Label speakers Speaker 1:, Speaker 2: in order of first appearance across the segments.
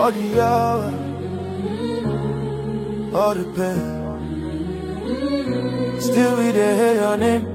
Speaker 1: all the hour, all the pain. Still we dey hear your name.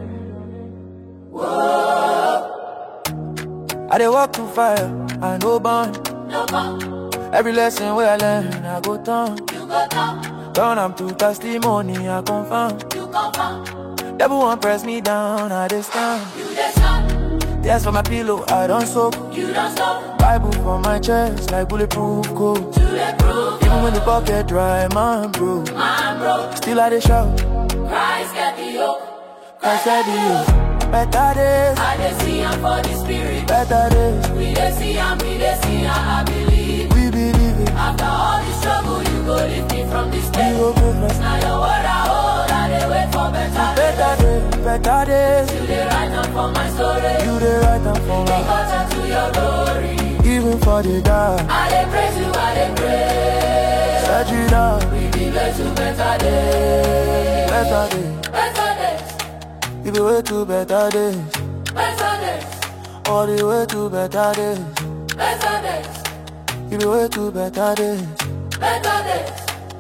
Speaker 1: I dey walk through fire, I no burn.
Speaker 2: No come,
Speaker 1: Every lesson where I learn, I go turn.
Speaker 2: you go down,
Speaker 1: Turn am to testimony, I confirm.
Speaker 2: you confirm,
Speaker 1: Devil won't press me down, I dey stand.
Speaker 2: you dey stand,
Speaker 1: Tears for my pillow, I don't soak.
Speaker 2: you don't stop,
Speaker 1: Bible for my chest, like bulletproof coat.
Speaker 2: to the proof,
Speaker 1: Even when the pocket dry, man, bro.
Speaker 2: man broke,
Speaker 1: Still I dey shout,
Speaker 2: Christ get the yoke,
Speaker 1: Christ said you. Better days,
Speaker 2: I dey see am for the spirit,
Speaker 1: better days.
Speaker 2: we dey see am, we dey see am, I believe,
Speaker 1: We believe it,
Speaker 2: after all the struggle, you go lift me from this
Speaker 1: we
Speaker 2: place,
Speaker 1: go progress.
Speaker 2: now your word I hold, I dey wait for better days,
Speaker 1: Better days, better days.
Speaker 2: you dey write am for my story,
Speaker 1: You the right and for me,
Speaker 2: closer to your glory,
Speaker 1: even for the dark.
Speaker 2: I dey praise you, I dey pray.
Speaker 1: Search it out,
Speaker 2: We be way to better days.
Speaker 1: better days.
Speaker 2: Better days.
Speaker 1: You be way to better days.
Speaker 2: Better days.
Speaker 1: All the way to better days.
Speaker 2: Better days.
Speaker 1: You be way to better days.
Speaker 2: Better days.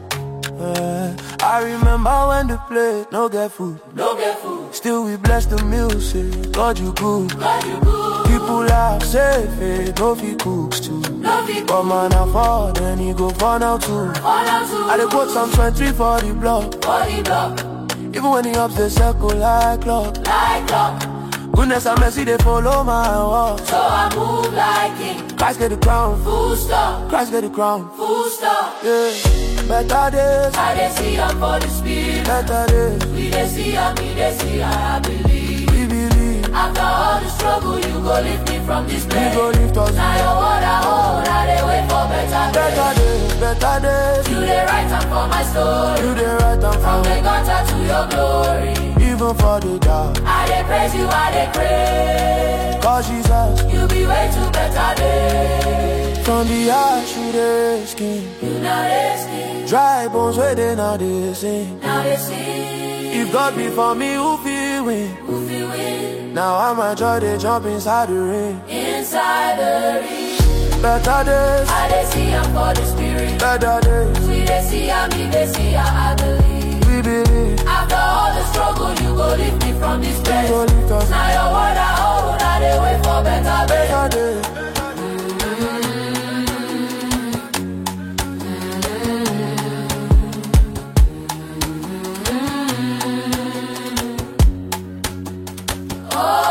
Speaker 1: Eh, I remember when the plate no get food.
Speaker 2: No get food.
Speaker 1: Still we bless the music. God you good.
Speaker 2: God you good.
Speaker 1: People laugh, say faith, no fit cooks too.
Speaker 2: No fit
Speaker 1: But man I fall, then he go fall now too.
Speaker 2: All out to
Speaker 1: I dey quote Psalm 23 for the block.
Speaker 2: body block.
Speaker 1: Even when the ups they circle like clock.
Speaker 2: Like clock.
Speaker 1: Goodness and mercy they follow my walk.
Speaker 2: So I move like king.
Speaker 1: Christ get the crown.
Speaker 2: Full stop.
Speaker 1: Christ get the crown.
Speaker 2: Full stop.
Speaker 1: Yeah. Better days,
Speaker 2: I dey see am for the spirit.
Speaker 1: better days.
Speaker 2: We dey see am, we dey see am, I believe.
Speaker 1: We believe.
Speaker 2: After all the struggle, you go lift me from this
Speaker 1: We
Speaker 2: place.
Speaker 1: go lift us.
Speaker 2: Now your word I hold, I dey wait for better days.
Speaker 1: Better days, better days.
Speaker 2: You dey write am for my story.
Speaker 1: You the right and
Speaker 2: From
Speaker 1: from
Speaker 2: the gutter to your glory.
Speaker 1: even for the dark.
Speaker 2: I dey praise you, I dey pray.
Speaker 1: Cause Jesus,
Speaker 2: You be way too better days.
Speaker 1: from the ash you the skin.
Speaker 2: You know this thing,
Speaker 1: Dry bones where they now they sing.
Speaker 2: now they see.
Speaker 1: If God be for me, who feel win?
Speaker 2: Who feel win
Speaker 1: Now I'm a joy, they jump inside the ring.
Speaker 2: inside the ring.
Speaker 1: Better days,
Speaker 2: I dey see am for the spirit.
Speaker 1: better days.
Speaker 2: We dey see am, we dey see am, I believe.
Speaker 1: We believe.
Speaker 2: After all the struggle, you go lift me from this
Speaker 1: We
Speaker 2: place.
Speaker 1: go lift us.
Speaker 2: Now your word I hold, I dey wait for better days.
Speaker 1: Better days.
Speaker 2: Oh,